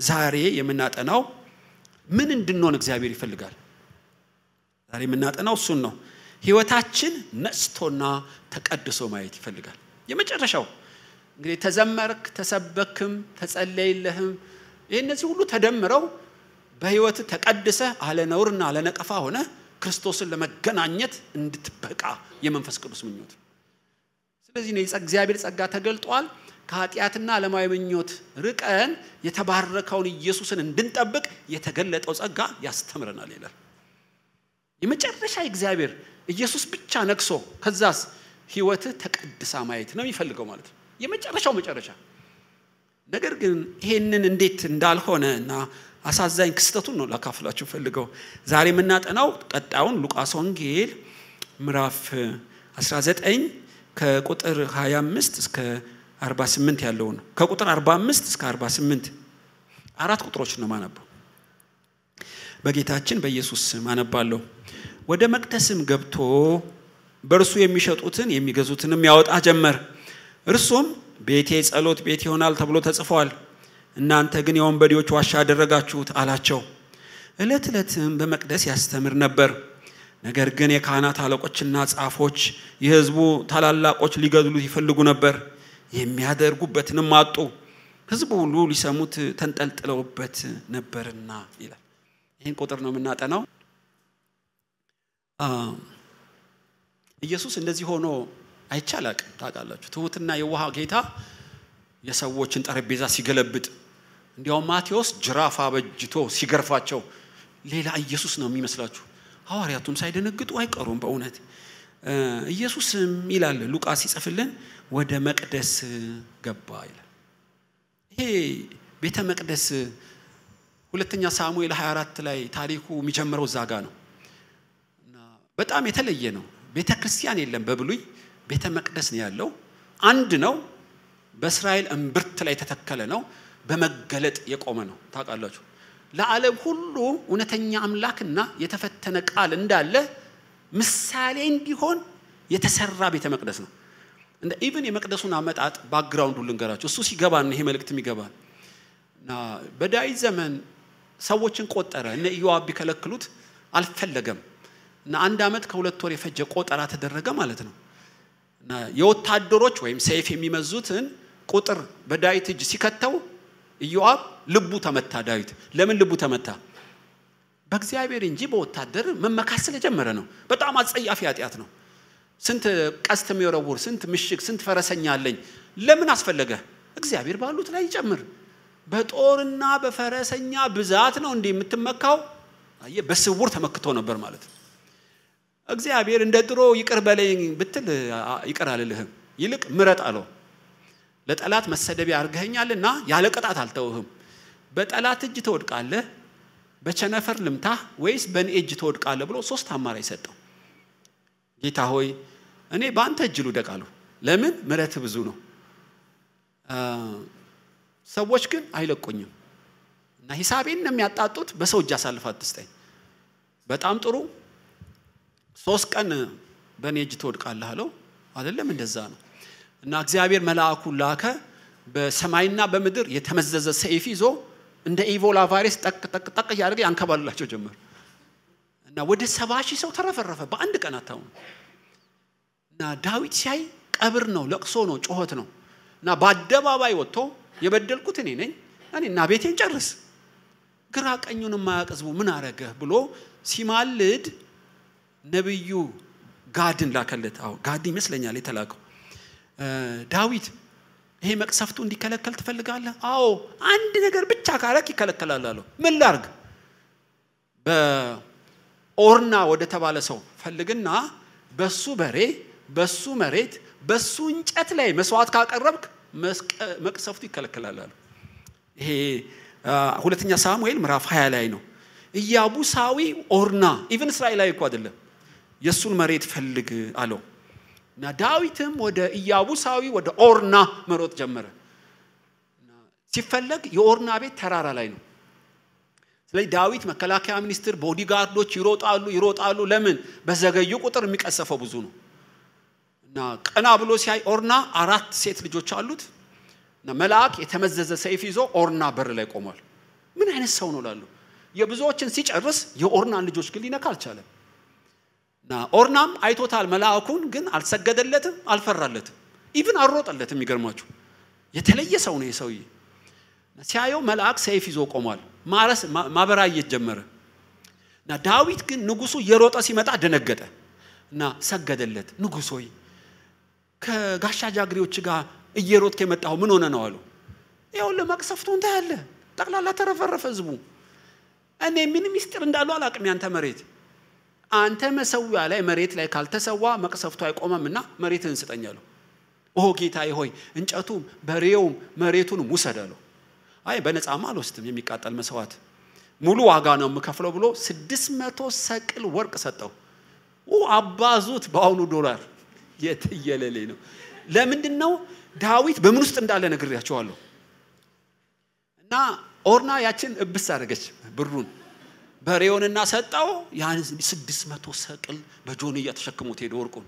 ዛሬ የምናጠናው ምን እንድንሆን እግዚአብሔር ይፈልጋል። ዛሬ የምናጠናው እሱን ነው። ህይወታችን ነጽቶና ተቀድሶ ማየት ይፈልጋል። የመጨረሻው እንግዲህ ተዘመርክ፣ ተሰበክም፣ ተጸለይለህም ይህ እነዚህ ሁሉ ተደምረው በህይወት ተቀድሰ አለ ነውርና አለ ነቀፋ ሆነ ክርስቶስን ለመገናኘት እንድትበቃ የመንፈስ ቅዱስ ምኞት ነው። ስለዚህ ነው እግዚአብሔር ጸጋ ተገልጧል። ከኃጢአትና ዓለማዊ ምኞት ርቀን የተባረከውን ኢየሱስን እንድንጠብቅ የተገለጠው ጸጋ ያስተምረናል ይላል። የመጨረሻ እግዚአብሔር ኢየሱስ ብቻ ነግሶ ከዛስ ህይወትህ ተቀድሳ ማየት ነው የሚፈልገው ማለት ነው። የመጨረሻው መጨረሻ ነገር ግን ይሄንን እንዴት እንዳልሆነ እና አሳዛኝ ክስተቱን ነው ላካፍላችሁ ፈልገው ዛሬ የምናጠናው ቀጣዩን ሉቃስ ወንጌል ምዕራፍ 19 ከቁጥር 25 እስከ 48 ያለው ነው። ከቁጥር 45 እስከ 48 አራት ቁጥሮች ነው ማነበው። በጌታችን በኢየሱስ ስም አነባለሁ። ወደ መቅደስም ገብቶ በእርሱ የሚሸጡትን የሚገዙትንም ያወጣ ጀመር። እርሱም ቤቴ ጸሎት ቤት ይሆናል ተብሎ ተጽፏል፣ እናንተ ግን የወንበዴዎች ዋሻ አደረጋችሁት አላቸው። ዕለት ዕለትም በመቅደስ ያስተምር ነበር። ነገር ግን የካህናት አለቆችና ጻፎች የሕዝቡ ታላላቆች ሊገድሉት ይፈልጉ ነበር፣ የሚያደርጉበትንም አጡ። ሕዝቡ ሁሉ ሊሰሙት ተንጠልጥለውበት ነበርና ይላል። ይህን ቁጥር ነው የምናጠናው። ኢየሱስ እንደዚህ ሆኖ አይቻላቅም። ታውቃላችሁ፣ ትሁትና የዋህ ጌታ የሰዎችን ጠረጴዛ ሲገለብጥ፣ እንዲያውም ማቴዎስ ጅራፍ አበጅቶ ሲገርፋቸው ሌላ ኢየሱስ ነው የሚመስላችሁ። ሐዋርያቱም ሳይደነግጡ አይቀሩም። በእውነት ኢየሱስም ይላል ሉቃስ ሲጽፍልን ወደ መቅደስ ገባ ይላል። ይሄ ቤተ መቅደስ ሁለተኛ ሳሙኤል 24 ላይ ታሪኩ የሚጀምረው እዛ ጋ ነው። በጣም የተለየ ነው። ቤተ ክርስቲያን የለም በብሉይ ቤተ መቅደስ ነው ያለው። አንድ ነው። በእስራኤል እምብርት ላይ የተተከለ ነው። በመገለጥ የቆመ ነው። ታውቃላችሁ ለዓለም ሁሉ እውነተኛ አምላክና የተፈተነ ቃል እንዳለ ምሳሌ እንዲሆን የተሰራ ቤተ መቅደስ ነው። እንደ ኢቭን የመቅደሱን አመጣጥ ባክግራውንዱ ልንገራችሁ። እሱ ሲገባን ይሄ መልእክት የሚገባን እና በዳዊት ዘመን ሰዎችን ቆጠረ። እነ ኢዮአብ ቢከለክሉት አልፈለገም እና አንድ ዓመት ከሁለት ወር የፈጀ ቆጠራ ተደረገ ማለት ነው። እና የወታደሮች ወይም ሰይፍ የሚመዙትን ቁጥር በዳዊት እጅ ሲከተው ኢዮአብ ልቡ ተመታ። ዳዊት ለምን ልቡ ተመታ? በእግዚአብሔር እንጂ በወታደር መመካት ስለጀመረ ነው። በጣም አጸያፊ ኃጢአት ነው። ስንት ቀስት የሚወረውር ስንት ምሽግ፣ ስንት ፈረሰኛ አለኝ። ለምን አስፈለገ? እግዚአብሔር ባሉት ላይ ይጨምር። በጦርና በፈረሰኛ ብዛት ነው እንዲህ የምትመካው። አየህ፣ በስውር ተመክቶ ነበር ማለት ነው። እግዚአብሔር እንደ ድሮ ይቅር በለኝ ብትል ይቅር አልልህም፣ ይልቅ ምረጥ አለው። ለጠላት መሰደቢያ አድርገኸኛልና ያለ ቅጣት አልተውህም። በጠላት እጅ ትወድቃለህ፣ በቸነፈር ልምታህ ወይስ በእኔ እጅ ትወድቃለህ ብሎ ሶስት አማራጭ ሰጠው። ጌታ ሆይ እኔ በአንተ እጅ ልውደቅ አለው። ለምን? ምሕረትህ ብዙ ነው። ሰዎች ግን አይለቁኝም እና ሂሳቤን ነው የሚያጣጡት። በሰው እጅ አሳልፍ አትስጠኝ። በጣም ጥሩ ሶስት ቀን በእኔ እጅ ትወድቃለህ አለው። አይደለም እንደዛ ነው። እና እግዚአብሔር መልአኩን ላከ። በሰማይና በምድር የተመዘዘ ሰይፍ ይዞ እንደ ኢቮላ ቫይረስ ጠቅ ጠቅ ጠቅ እያደረገ ያንከባልላቸው ጀመር። እና ወደ ሰባ ሺህ ሰው ተረፈረፈ በአንድ ቀን አታውኑ። እና ዳዊት ሲያይ ቀብር ነው፣ ለቅሶ ነው፣ ጩኸት ነው። እና በአደባባይ ወጥቶ የበደልኩት እኔ ነኝ፣ እኔና ቤቴን ጨርስ፣ ግራ ቀኙን የማያውቅ ሕዝቡ ምን አረገህ ብሎ ሲማልድ ነቢዩ ጋድን ላከለት። አዎ ጋድ ይመስለኛል የተላከው። ዳዊት ይሄ መቅሰፍቱ እንዲከለከል ትፈልጋለህ? አዎ አንድ ነገር ብቻ ካረክ ይከለከላል አለው። ምን ላርግ? በኦርና ወደ ተባለ ሰው ፈልግና በሱ በሬ፣ በሱ መሬት፣ በሱ እንጨት ላይ መስዋዕት ካቀረብክ መቅሰፍቱ ይከለከላል አለው። ይሄ ሁለተኛ ሳሙኤል ምዕራፍ 20 ላይ ነው። ኢያቡሳዊ ኦርና ኢቭን እስራኤላዊ እኮ አይደለም የእሱን መሬት ፈልግ አለው እና ዳዊትም ወደ ኢያቡሳዊ ወደ ኦርና መሮጥ ጀመረ። ሲፈለግ የኦርና ቤት ተራራ ላይ ነው። ስለዚህ ዳዊት መከላከያ ሚኒስትር፣ ቦዲጋርዶች ይሮጣሉ ይሮጣሉ። ለምን? በዘገዩ ቁጥር የሚቀሰፈው ብዙ ነው እና ቀና ብሎ ሲያይ ኦርና አራት ሴት ልጆች አሉት እና መልአክ የተመዘዘ ሰይፍ ይዞ ኦርና በር ላይ ቆሟል። ምን አይነት ሰው ነው ላሉ የብዙዎችን ሲጨርስ የኦርናን ልጆች ግን ሊነካ አልቻለም። እና ኦርናም አይቶታል መልአኩን፣ ግን አልሰገደለትም፣ አልፈራለትም፣ ኢቭን አልሮጠለትም። የሚገርማችሁ የተለየ ሰው ነው የሰውዬ። ሲያየው መልአክ ሰይፍ ይዞ ቆሟል። ማረስ ማበራየት ጀመረ። እና ዳዊት ግን ንጉሱ እየሮጠ ሲመጣ ደነገጠ እና ሰገደለት። ንጉሥ ሆይ ከጋሻ ጃግሬዎች ጋር እየሮጥክ የመጣው ምን ሆነ ነው አሉ። ይኸውልህ መቅሰፍቱን ታያለህ፣ ጠቅላላ ተረፈረፈ ህዝቡ። እኔ ምን ሚስጥር እንዳለው አላቅም። ያንተ መሬት አንተ መሰዊያ ላይ መሬት ላይ ካልተሰዋ መቅሰፍቱ አይቆመምና መሬትህን ስጠኝ አለው። ኦ ጌታዬ ሆይ እንጨቱም በሬውም መሬቱንም ውሰድ አለው። አይ በነፃማ አልወስድም የሚቃጠል መስዋዕት ሙሉ ዋጋ ነው የምከፍለው ብሎ ስድስት መቶ ሰቅል ወርቅ ሰጠው። አባዙት በአሁኑ ዶላር የትየለሌ ነው። ለምንድን ነው ዳዊት በምን ውስጥ እንዳለ ነግሬያቸዋለሁ። እና ኦርና ያችን እብስ አደረገች ብሩን በሬውንና ሰጠው። ያን ስድስት መቶ ሰቅል በጆንያ ተሸክሞት ሄደ ወርቁን።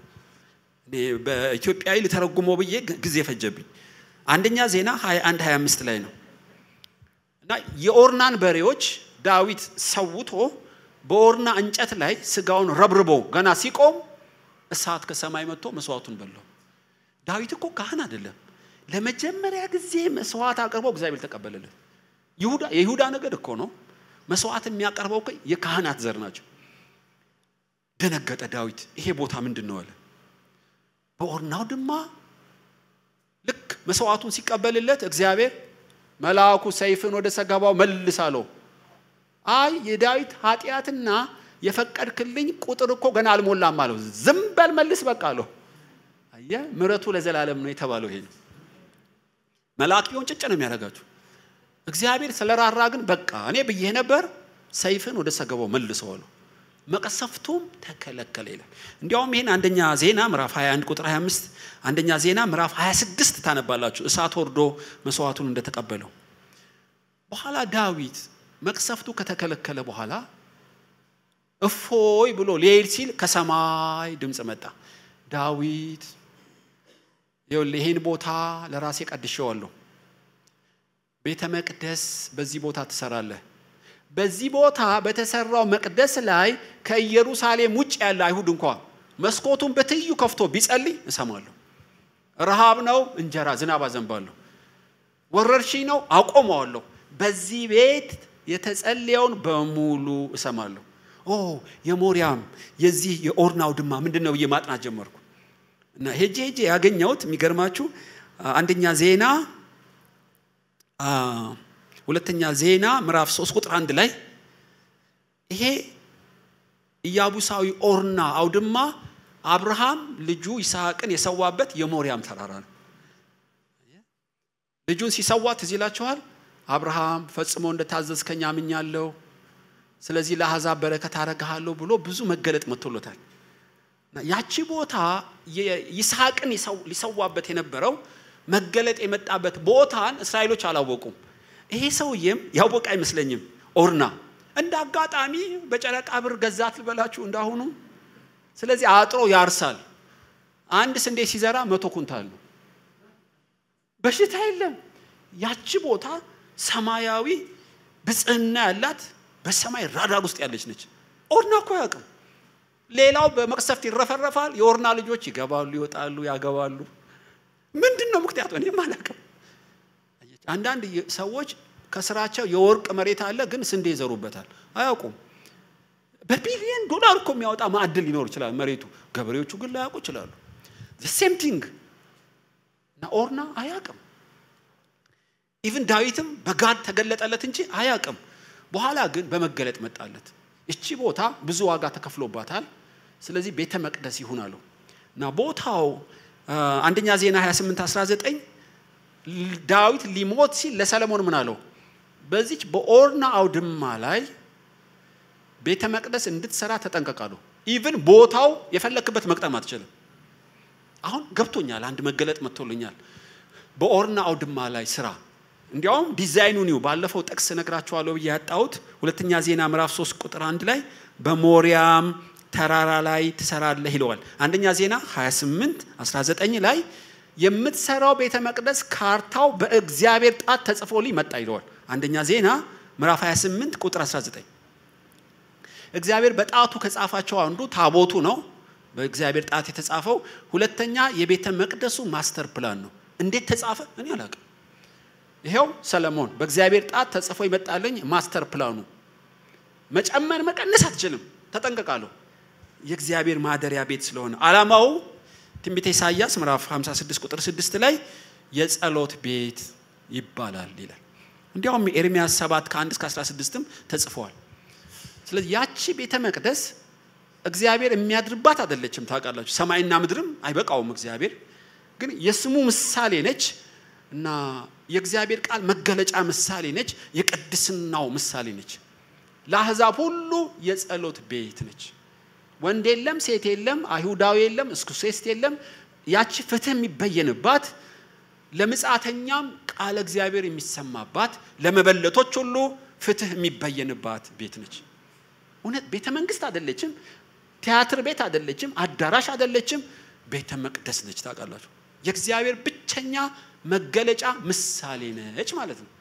በኢትዮጵያዊ ልተረጉመው ብዬ ጊዜ ፈጀብኝ። አንደኛ ዜና 21 25 ላይ ነው እና የኦርናን በሬዎች ዳዊት ሰውቶ በኦርና እንጨት ላይ ስጋውን ረብርቦ ገና ሲቆም እሳት ከሰማይ መጥቶ መስዋዕቱን በላው። ዳዊት እኮ ካህን አይደለም። ለመጀመሪያ ጊዜ መስዋዕት አቅርቦ እግዚአብሔር ተቀበለለት። ይሁዳ የይሁዳ ነገድ እኮ ነው። መስዋዕት የሚያቀርበው እኮ የካህናት ዘር ናቸው። ደነገጠ ዳዊት። ይሄ ቦታ ምንድን ነው አለ። በኦርናው ድማ ልክ መስዋዕቱን ሲቀበልለት እግዚአብሔር መልአኩ ሰይፍን ወደ ሰገባው መልስ አለው። አይ የዳዊት ኃጢአትና የፈቀድክልኝ ቁጥር እኮ ገና አልሞላም አለው። ዝም በል መልስ በቃ አለው። አየህ ምሕረቱ ለዘላለም ነው የተባለው ይሄ ነው። መልአክ ቢሆን ጭጭ ነው የሚያደርጋችሁ። እግዚአብሔር ስለራራ ግን በቃ እኔ ብዬ ነበር፣ ሰይፍን ወደ ሰገባው መልሰው አለው። መቀሰፍቱም ተከለከለ ይላል። እንዲያውም ይህን አንደኛ ዜና ምዕራፍ 21 ቁጥር 25 አንደኛ ዜና ምዕራፍ 26 ታነባላችሁ። እሳት ወርዶ መስዋዕቱን እንደተቀበለው በኋላ ዳዊት መቅሰፍቱ ከተከለከለ በኋላ እፎይ ብሎ ሊሄድ ሲል ከሰማይ ድምፅ መጣ። ዳዊት ይኸውልህ ይህን ቦታ ለራሴ ቀድሼዋለሁ። ቤተ መቅደስ በዚህ ቦታ ትሰራለህ። በዚህ ቦታ በተሰራው መቅደስ ላይ ከኢየሩሳሌም ውጭ ያለ አይሁድ እንኳ መስኮቱን በትይዩ ከፍቶ ቢጸልይ እሰማለሁ። ረሃብ ነው፣ እንጀራ ዝናብ አዘንባለሁ። ወረርሽኝ ነው፣ አቆመዋለሁ። በዚህ ቤት የተጸለየውን በሙሉ እሰማለሁ። ኦ የሞሪያም የዚህ የኦርናው ድማ ምንድን ነው ብዬ ማጥናት ጀመርኩ እና ሄጄ ሄጄ ያገኘሁት የሚገርማችሁ አንደኛ ዜና ሁለተኛ ዜና ምዕራፍ 3 ቁጥር አንድ ላይ ይሄ ኢያቡሳዊ ኦርና አውድማ አብርሃም ልጁ ይስሐቅን የሰዋበት የሞሪያም ተራራ ነው። ልጁን ሲሰዋ ትዝ ይላችኋል። አብርሃም ፈጽሞ እንደታዘዝከኝ አምኛለሁ፣ ስለዚህ ለአሕዛብ በረከት አረግሃለሁ ብሎ ብዙ መገለጥ መጥቶሎታል። ያቺ ቦታ ይስሐቅን ሊሰዋበት የነበረው መገለጥ የመጣበት ቦታን እስራኤሎች አላወቁም። ይሄ ሰውዬም ያወቀ አይመስለኝም። ኦርና እንደ አጋጣሚ በጨረቃ ብር ገዛት ልበላችሁ እንዳሁኑ። ስለዚህ አጥሮ ያርሳል። አንድ ስንዴ ሲዘራ መቶ ኩንታል ነው። በሽታ የለም። ያቺ ቦታ ሰማያዊ ብጽህና ያላት በሰማይ ራዳር ውስጥ ያለች ነች። ኦርና እኮ አያውቅም። ሌላው በመቅሰፍት ይረፈረፋል። የኦርና ልጆች ይገባሉ፣ ይወጣሉ፣ ያገባሉ። ምንድን ነው ምክንያቱ? እኔም አላውቅም። አንዳንድ ሰዎች ከስራቸው የወርቅ መሬት አለ፣ ግን ስንዴ ይዘሩበታል፣ አያውቁም። በቢሊየን ዶላር እኮ የሚያወጣ ማዕድን ሊኖር ይችላል መሬቱ፣ ገበሬዎቹ ግን ላያውቁ ይችላሉ። ሴም ቲንግ እና ኦርና አያውቅም። ኢቭን ዳዊትም በጋድ ተገለጠለት እንጂ አያውቅም። በኋላ ግን በመገለጥ መጣለት። እቺ ቦታ ብዙ ዋጋ ተከፍሎባታል፣ ስለዚህ ቤተ መቅደስ ይሁን አለው እና ቦታው አንደኛ ዜና 28 19 ዳዊት ሊሞት ሲል ለሰለሞን ምን አለው? በዚች በኦርና አውድማ ላይ ቤተ መቅደስ እንድትሰራ ተጠንቀቃለሁ። ኢቭን ቦታው የፈለክበት መቅጠም አትችልም። አሁን ገብቶኛል፣ አንድ መገለጥ መጥቶልኛል። በኦርና አውድማ ላይ ስራ እንዲያውም ዲዛይኑ ኒው ባለፈው ጥቅስ ነግራችኋለሁ ብዬ ያጣሁት ሁለተኛ ዜና ምዕራፍ 3 ቁጥር አንድ ላይ በሞሪያም ተራራ ላይ ትሰራለህ ይለዋል። አንደኛ ዜና 28 19 ላይ የምትሰራው ቤተ መቅደስ ካርታው በእግዚአብሔር ጣት ተጽፎልኝ መጣ ይለዋል። አንደኛ ዜና ምዕራፍ 28 ቁጥር 19 እግዚአብሔር በጣቱ ከጻፋቸው አንዱ ታቦቱ ነው። በእግዚአብሔር ጣት የተጻፈው። ሁለተኛ የቤተ መቅደሱ ማስተር ፕላን ነው። እንዴት ተጻፈ? እኔ አላውቅም። ይሄው ሰለሞን በእግዚአብሔር ጣት ተጽፎ ይመጣልኝ ማስተር ፕላኑ። መጨመር መቀነስ አትችልም። ተጠንቀቃለሁ። የእግዚአብሔር ማደሪያ ቤት ስለሆነ ዓላማው ትንቢተ ኢሳይያስ ምዕራፍ 56 ቁጥር 6 ላይ የጸሎት ቤት ይባላል ይላል። እንዲያውም ኤርሚያስ 7 ከ1 እስከ 16ም ተጽፈዋል። ስለዚህ ያቺ ቤተ መቅደስ እግዚአብሔር የሚያድርባት አይደለችም። ታውቃላችሁ፣ ሰማይና ምድርም አይበቃውም። እግዚአብሔር ግን የስሙ ምሳሌ ነች እና የእግዚአብሔር ቃል መገለጫ ምሳሌ ነች። የቅድስናው ምሳሌ ነች። ለአሕዛብ ሁሉ የጸሎት ቤት ነች። ወንድ የለም፣ ሴት የለም፣ አይሁዳዊ የለም፣ እስኩሴስት የለም። ያቺ ፍትህ የሚበየንባት ለምጻተኛም ቃለ እግዚአብሔር የሚሰማባት ለመበለቶች ሁሉ ፍትህ የሚበየንባት ቤት ነች። እውነት ቤተ መንግስት አይደለችም፣ ቲያትር ቤት አይደለችም፣ አዳራሽ አይደለችም፣ ቤተ መቅደስ ነች። ታውቃላችሁ የእግዚአብሔር ብቸኛ መገለጫ ምሳሌ ነች ማለት ነው።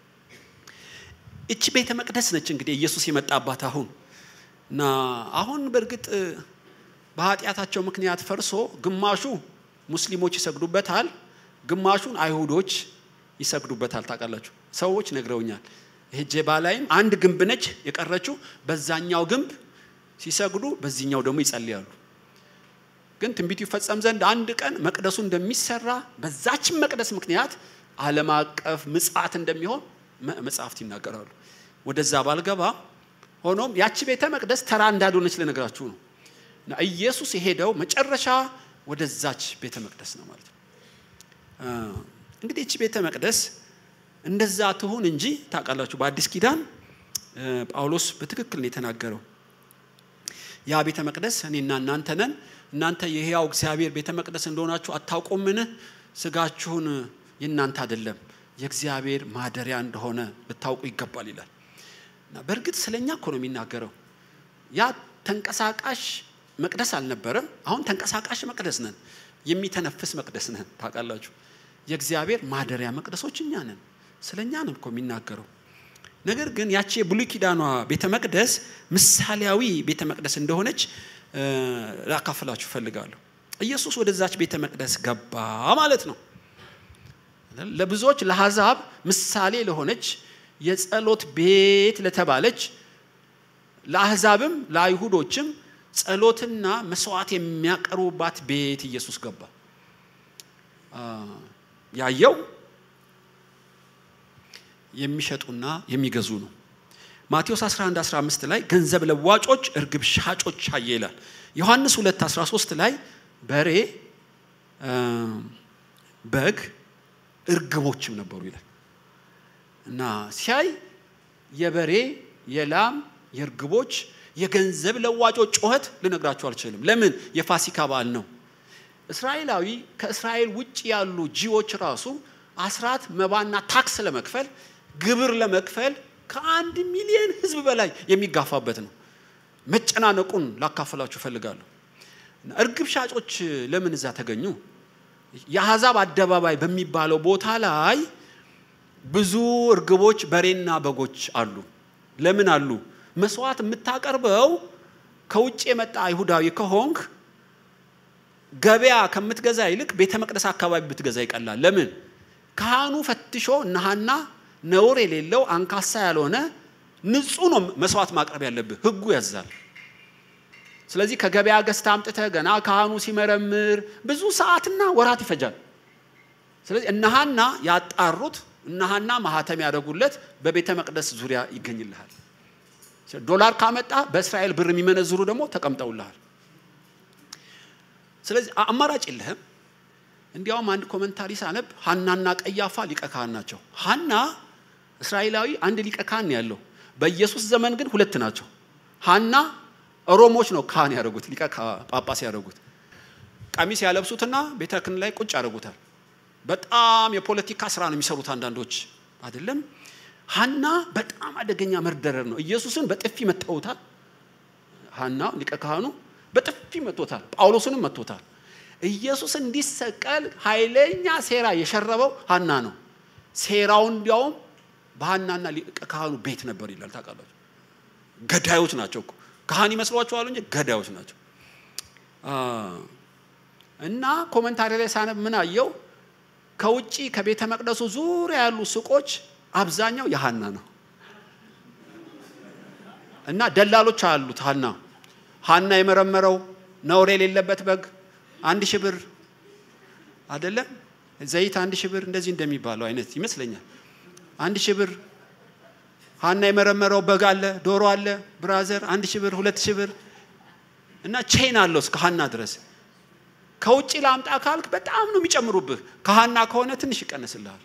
እቺ ቤተ መቅደስ ነች እንግዲህ ኢየሱስ የመጣባት አሁን እና አሁን በእርግጥ በኃጢአታቸው ምክንያት ፈርሶ ግማሹ ሙስሊሞች ይሰግዱበታል፣ ግማሹን አይሁዶች ይሰግዱበታል። ታውቃላችሁ ሰዎች ነግረውኛል። ሄጄ ባላይም አንድ ግንብ ነች የቀረችው። በዛኛው ግንብ ሲሰግዱ፣ በዚህኛው ደግሞ ይጸልያሉ። ግን ትንቢቱ ይፈጸም ዘንድ አንድ ቀን መቅደሱ እንደሚሰራ በዛችን መቅደስ ምክንያት ዓለም አቀፍ ምጽአት እንደሚሆን መጽሐፍት ይናገራሉ። ወደዛ ባልገባ ሆኖም ያቺ ቤተ መቅደስ ተራ እንዳልሆነች ልነግራችሁ ነው። እና ኢየሱስ የሄደው መጨረሻ ወደዛች ቤተ መቅደስ ነው ማለት ነው። እንግዲህ እቺ ቤተ መቅደስ እንደዛ ትሁን እንጂ ታውቃላችሁ፣ በአዲስ ኪዳን ጳውሎስ በትክክል ነው የተናገረው። ያ ቤተ መቅደስ እኔና እናንተ ነን። እናንተ የሕያው እግዚአብሔር ቤተ መቅደስ እንደሆናችሁ አታውቁምን? ስጋችሁን የእናንተ አይደለም የእግዚአብሔር ማደሪያ እንደሆነ ልታውቁ ይገባል ይላል። እና በእርግጥ ስለኛ እኮ ነው የሚናገረው። ያ ተንቀሳቃሽ መቅደስ አልነበረም። አሁን ተንቀሳቃሽ መቅደስ ነን፣ የሚተነፍስ መቅደስ ነን። ታውቃላችሁ የእግዚአብሔር ማደሪያ መቅደሶች እኛ ነን። ስለ እኛ ነው እኮ የሚናገረው። ነገር ግን ያቺ የብሉይ ኪዳኗ ቤተ መቅደስ ምሳሌያዊ ቤተ መቅደስ እንደሆነች ላካፍላችሁ ፈልጋለሁ። ኢየሱስ ወደዛች ቤተ መቅደስ ገባ ማለት ነው። ለብዙዎች ለአሕዛብ ምሳሌ ለሆነች የጸሎት ቤት ለተባለች ለአሕዛብም ለአይሁዶችም ጸሎትና መስዋዕት የሚያቀርቡባት ቤት ኢየሱስ ገባ። ያየው የሚሸጡና የሚገዙ ነው። ማቴዎስ 11 15 ላይ ገንዘብ ለዋጮች እርግብ ሻጮች አየ ይላል። ዮሐንስ 2 13 ላይ በሬ፣ በግ፣ እርግቦችም ነበሩ ይላል እና ሲያይ የበሬ የላም የእርግቦች የገንዘብ ለዋጮች ጩኸት ልነግራችሁ አልችልም። ለምን? የፋሲካ በዓል ነው። እስራኤላዊ ከእስራኤል ውጭ ያሉ ጂዎች ራሱ አስራት መባና ታክስ ለመክፈል ግብር ለመክፈል ከአንድ ሚሊዮን ሕዝብ በላይ የሚጋፋበት ነው። መጨናነቁን ላካፈላችሁ እፈልጋለሁ። እርግብ ሻጮች ለምን እዛ ተገኙ? የአሕዛብ አደባባይ በሚባለው ቦታ ላይ ብዙ እርግቦች፣ በሬና በጎች አሉ። ለምን አሉ? መስዋዕት የምታቀርበው ከውጭ የመጣ አይሁዳዊ ከሆንክ ገበያ ከምትገዛ ይልቅ ቤተ መቅደስ አካባቢ ብትገዛ ይቀላል። ለምን? ካህኑ ፈትሾ ነሃና ነውር የሌለው አንካሳ ያልሆነ ንጹህ ነው መስዋዕት ማቅረብ ያለብህ፣ ህጉ ያዛል። ስለዚህ ከገበያ ገዝተህ አምጥተህ ገና ካህኑ ሲመረምር ብዙ ሰዓትና ወራት ይፈጃል። ስለዚህ እነሃና ያጣሩት እነሃና ማህተም ያደረጉለት በቤተ መቅደስ ዙሪያ ይገኝልሃል። ዶላር ካመጣ በእስራኤል ብር የሚመነዝሩ ደግሞ ተቀምጠውልሃል። ስለዚህ አማራጭ የለህም። እንዲያውም አንድ ኮመንታሪ ሳነብ ሀናና ቀያፋ ሊቀ ካህን ናቸው። ሀና እስራኤላዊ አንድ ሊቀ ካህን ያለው፣ በኢየሱስ ዘመን ግን ሁለት ናቸው። ሀና ሮሞች ነው ካህን ያደረጉት ሊቀ ጳጳስ ያደረጉት። ቀሚስ ያለብሱትና ቤተ ክህነት ላይ ቁጭ ያደረጉታል። በጣም የፖለቲካ ስራ ነው የሚሰሩት አንዳንዶች አይደለም። ሀና በጣም አደገኛ መርደረር ነው። ኢየሱስን በጥፊ መተውታል። ሀና ሊቀ ካህኑ በጥፊ መቶታል። ጳውሎስንም መቶታል። ኢየሱስ እንዲሰቀል ኃይለኛ ሴራ የሸረበው ሀና ነው። ሴራው እንዲያውም በሐናና ሊቀ ካህኑ ቤት ነበር ይላል። ታውቃላችሁ፣ ገዳዮች ናቸው እኮ ካህን ይመስሏቸዋል እንጂ ገዳዮች ናቸው። እና ኮመንታሪ ላይ ሳነብ ምን አየው? ከውጪ ከቤተ መቅደሱ ዙሪያ ያሉ ሱቆች አብዛኛው የሐና ነው። እና ደላሎች አሉት። ሐና ሐና የመረመረው ነውር የሌለበት በግ አንድ ሺህ ብር አይደለም ዘይት አንድ ሺህ ብር እንደዚህ እንደሚባለው አይነት ይመስለኛል። አንድ ሺህ ብር ሐና የመረመረው በግ አለ፣ ዶሮ አለ፣ ብራዘር አንድ ሺህ ብር፣ ሁለት ሺህ ብር እና ቼን አለው እስከ ሐና ድረስ። ከውጭ ላምጣ ካልክ በጣም ነው የሚጨምሩብህ። ከሐና ከሆነ ትንሽ ይቀንስልሃል።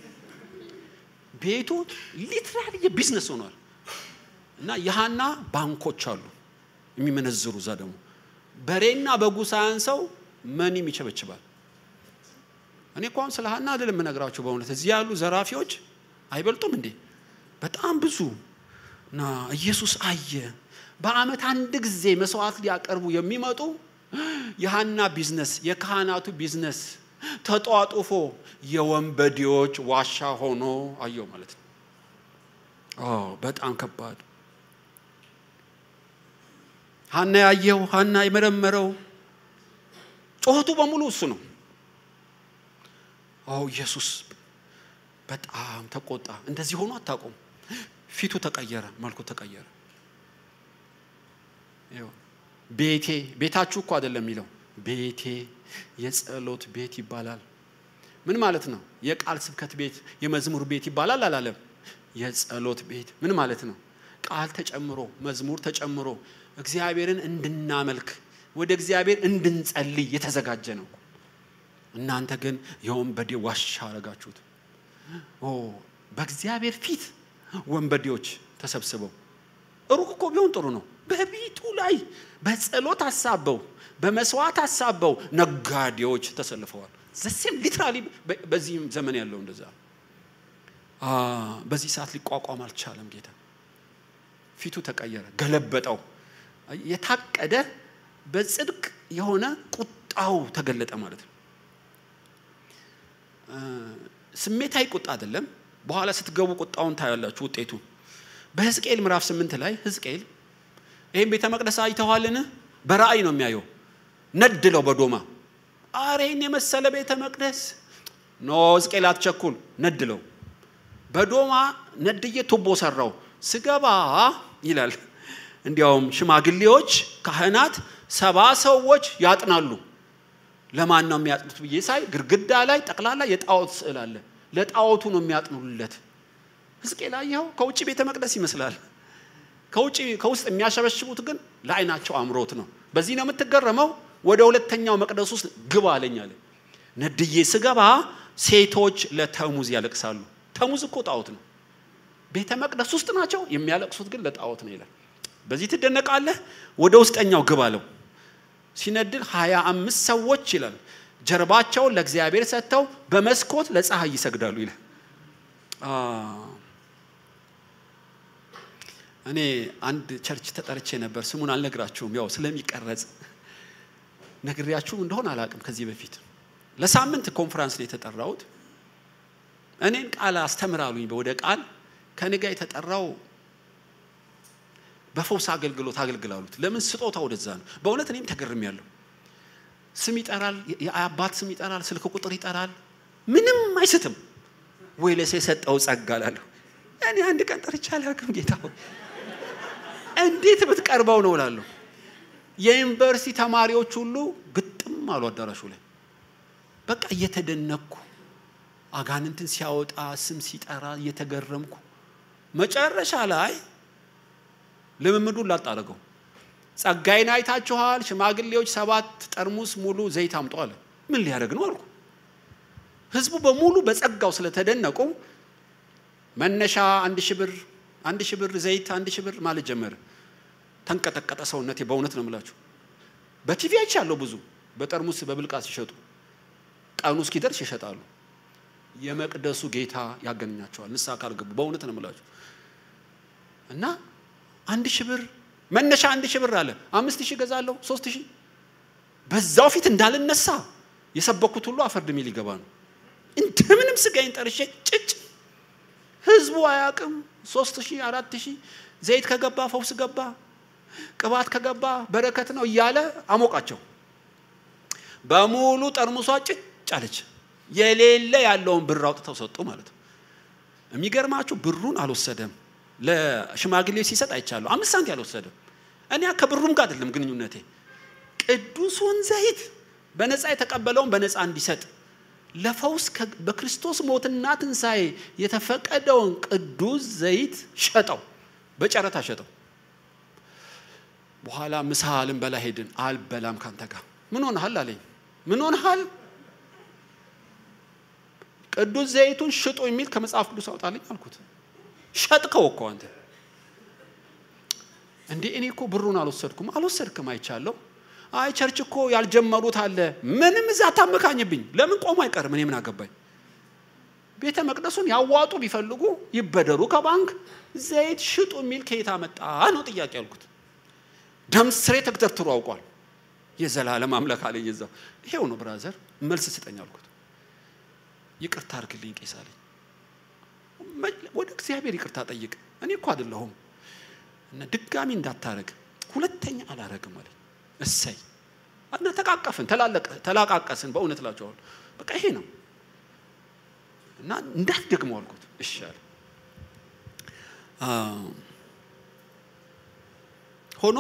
ቤቱ ሊትራሊ የቢዝነስ ሆኗል። እና የሐና ባንኮች አሉ የሚመነዝሩ እዛ ደግሞ በሬና በጉ ሳያንሰው መኒም ይቸበችባል። እኔ እኮ አሁን ስለ ሐና አይደለም የምነግራችሁ። በእውነት እዚህ ያሉ ዘራፊዎች አይበልጡም እንዴ? በጣም ብዙ እና ኢየሱስ አየ። በዓመት አንድ ጊዜ መስዋዕት ሊያቀርቡ የሚመጡ የሐና ቢዝነስ፣ የካህናቱ ቢዝነስ ተጧጡፎ የወንበዴዎች ዋሻ ሆኖ አየው ማለት ነው። በጣም ከባድ ሐና ያየው ሐና የመረመረው ጩኸቱ በሙሉ እሱ ነው። ኦ ኢየሱስ በጣም ተቆጣ። እንደዚህ ሆኖ አታውቁም። ፊቱ ተቀየረ፣ መልኩ ተቀየረ። ቤቴ ቤታችሁ እኮ አይደለም የሚለው ቤቴ የጸሎት ቤት ይባላል። ምን ማለት ነው? የቃል ስብከት ቤት፣ የመዝሙር ቤት ይባላል አላለም። የጸሎት ቤት ምን ማለት ነው? ቃል ተጨምሮ መዝሙር ተጨምሮ እግዚአብሔርን እንድናመልክ ወደ እግዚአብሔር እንድንጸልይ የተዘጋጀ ነው። እናንተ ግን የወንበዴ ዋሻ አረጋችሁት። በእግዚአብሔር ፊት ወንበዴዎች ተሰብስበው ሩቅ እኮ ቢሆን ጥሩ ነው። በቤቱ ላይ በጸሎት አሳበው በመስዋዕት አሳበው ነጋዴዎች ተሰልፈዋል። ዘሴም ሊትራሊ በዚህም ዘመን ያለው እንደዛ በዚህ ሰዓት ሊቋቋም አልቻለም። ጌታ ፊቱ ተቀየረ፣ ገለበጠው። የታቀደ በጽድቅ የሆነ ቁጣው ተገለጠ ማለት ነው። ስሜታዊ ቁጣ አይደለም። በኋላ ስትገቡ ቁጣውን ታያላችሁ ውጤቱ። በሕዝቅኤል ምዕራፍ ስምንት ላይ ሕዝቅኤል ይህም ቤተ መቅደስ አይተዋልን? በራእይ ነው የሚያየው። ነድለው በዶማ አሬ ይህን የመሰለ ቤተ መቅደስ ኖ ሕዝቅኤል አትቸኩል፣ ነድለው በዶማ ነድዬ ቱቦ ሰራው። ስገባ ይላል እንዲያውም ሽማግሌዎች ካህናት ሰባ ሰዎች ያጥናሉ። ለማን ነው የሚያጥኑት ብዬ ሳይ ግድግዳ ላይ ጠቅላላ የጣዖት ስዕል አለ። ለጣዖቱ ነው የሚያጥኑለት። ሕዝቅኤል አየኸው፣ ከውጭ ቤተ መቅደስ ይመስላል። ከውጭ ከውስጥ የሚያሸበሽቡት ግን ለዓይናቸው አምሮት ነው። በዚህ ነው የምትገረመው። ወደ ሁለተኛው መቅደስ ውስጥ ግባ አለኝ አለ። ነድዬ ስገባ ሴቶች ለተሙዝ ያለቅሳሉ። ተሙዝ እኮ ጣዖት ነው። ቤተ መቅደስ ውስጥ ናቸው፣ የሚያለቅሱት ግን ለጣዖት ነው ይላል። በዚህ ትደነቃለህ። ወደ ውስጠኛው ግባ አለው። ሲነድል ሀያ አምስት ሰዎች ይላል ጀርባቸውን ለእግዚአብሔር ሰጥተው በመስኮት ለፀሐይ ይሰግዳሉ ይላል። እኔ አንድ ቸርች ተጠርቼ ነበር። ስሙን አልነግራችሁም፣ ያው ስለሚቀረጽ ነግሬያችሁ እንደሆን አላውቅም። ከዚህ በፊት ለሳምንት ኮንፈራንስ ነው የተጠራሁት። እኔን ቃል አስተምራሉኝ ወደ ቃል ከኔ ጋር የተጠራው በፈውስ አገልግሎት አገልግላሉት። ለምን ስጦታ ወደዛ ነው። በእውነት እኔም ተገርም ያለው ስም ይጠራል፣ የአባት ስም ይጠራል፣ ስልክ ቁጥር ይጠራል። ምንም አይስትም ወይ ለሰው የሰጠው ጸጋ ላለሁ እኔ አንድ ቀን ጠርቻ አላውቅም። ጌታ ሆይ እንዴት ብትቀርበው ነው እላለሁ። የዩኒቨርሲቲ ተማሪዎች ሁሉ ግጥም አሉ አዳራሹ ላይ በቃ እየተደነኩ አጋንንትን ሲያወጣ ስም ሲጠራ እየተገረምኩ መጨረሻ ላይ ልምምዱን ላጣረገው ጸጋይን አይታችኋል። ሽማግሌዎች ሰባት ጠርሙስ ሙሉ ዘይት አምጡ አለ። ምን ሊያደርግ ነው አልኩ። ህዝቡ በሙሉ በጸጋው ስለተደነቁ መነሻ አንድ ሺህ ብር አንድ ሺህ ብር ዘይት አንድ ሺህ ብር ማለት ጀመረ። ተንቀጠቀጠ ሰውነቴ። በእውነት ነው የምላችሁ። በቲቪ አይቻለሁ ብዙ በጠርሙስ በብልቃት ሲሸጡ ቀኑ እስኪደርስ ይሸጣሉ። የመቅደሱ ጌታ ያገኛቸዋል ንስሐ ካልገቡ። በእውነት ነው የምላችሁ እና አንድ ሺህ ብር መነሻ አንድ ሺህ ብር አለ። አምስት ሺህ ገዛለሁ ሶስት ሺህ በዛው ፊት እንዳልነሳ የሰበኩት ሁሉ አፈርድሜ ሊገባ ነው። እንደምንም ስጋዬን ጠርሼ ጭጭ ህዝቡ አያውቅም። ሶስት ሺህ አራት ሺህ ዘይት ከገባ ፈውስ ገባ፣ ቅባት ከገባ በረከት ነው እያለ አሞቃቸው። በሙሉ ጠርሙሷ ጭጭ አለች። የሌለ ያለውን ብር አውጥተው ሰጡ ማለት ነው። የሚገርማችሁ ብሩን አልወሰደም። ለሽማግሌ ሲሰጥ አይቻለሁ። አምስት ሳንቲ አልወሰደም። እኔ ከብሩም ጋር አይደለም ግንኙነቴ። ቅዱሱን ዘይት በነፃ የተቀበለውን በነፃ እንዲሰጥ ለፈውስ በክርስቶስ ሞትና ትንሣኤ የተፈቀደውን ቅዱስ ዘይት ሸጠው፣ በጨረታ ሸጠው። በኋላ ምሳ ልንበላ ሄድን። አልበላም ካንተ ጋር ምን ሆነሃል አለኝ። ምን ሆነሃል? ቅዱስ ዘይቱን ሽጡ የሚል ከመጽሐፍ ቅዱስ አውጣልኝ አልኩት። ሸጥከው እኮ አንተ እንዴ! እኔ እኮ ብሩን አልወሰድኩም። አልወሰድክም፣ አይቻለሁ። አይ ቸርች እኮ ያልጀመሩት አለ። ምንም እዛ አታመካኝብኝ። ለምን ቆሞ አይቀርም? እኔ ምን አገባኝ? ቤተ መቅደሱን ያዋጡ ቢፈልጉ ይበደሩ ከባንክ። ዘይት ሽጡ የሚል ከየት አመጣ ነው ጥያቄ አልኩት። ደም ስሬ ተግተርትሮ አውቋል። የዘላለም አምላክ አለኝ። እዛው ይሄው ነው ብራዘር፣ መልስ ስጠኝ አልኩት። ይቅርታ አርግልኝ ቄስ አለኝ። ወደ እግዚአብሔር ይቅርታ ጠይቅ። እኔ እኮ አይደለሁም እና ድጋሚ እንዳታረግ ሁለተኛ አላረግም አለኝ። እሰይ እና ተቃቀፍን፣ ተላቃቀስን። በእውነት እላቸዋለሁ በቃ ይሄ ነው እና እንዳትደግመው አልኩት። እሺ አለ። ሆኖ